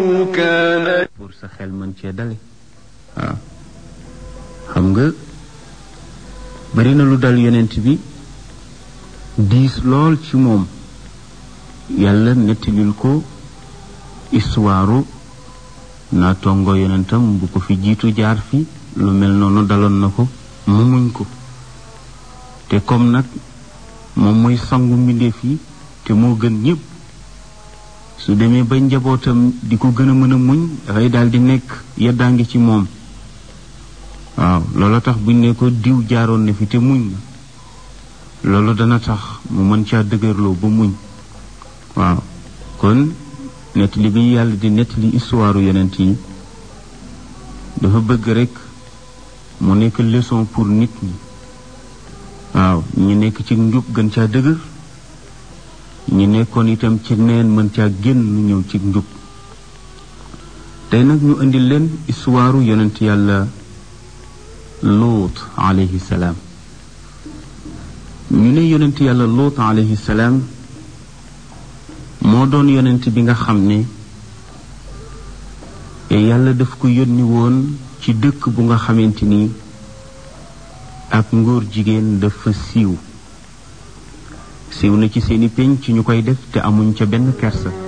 كان pour sa xel mën cee dale waaw xam nga bari na lu dal yonent bi diis lool ci moom yàlla nettalil ko histoire naa tongo yonentam bu ko fi jiitu jaar fi lu mel noonu daloon na ko mu muñ ko te comme nag moom mooy sangu mbindeef yi te moo gën ñépp su demee ba njabootam di ko gën a mën a muñ dafay daal di nekk yeddaa ngi ci moom waaw loolu tax buñ ne ko diw jaaroon na fi te muñ na loolu dana tax mu mën caa dëgërloo ba muñ waaw kon nettali bi yàlla di nettali histoire yonent yi dafa bëgg rek mu nekk leçon pour nit ñi waaw ñi nekk ci njub gën caa dëgër ñi nekkoon itam ci neen mën caa génn ñëw ci njub tey nag ñu indi leen histoire yonent yàlla luut alayhi salaam ñu ne yonent yàlla luut alayhi salaam moo doon yonent bi nga xam ne yàlla daf ko yónni woon ci dëkk bu nga xamante ni ak ngóor jigéen dafa siiw siiw na ci seeni pénc ñu koy def te amuñ ca benn kersa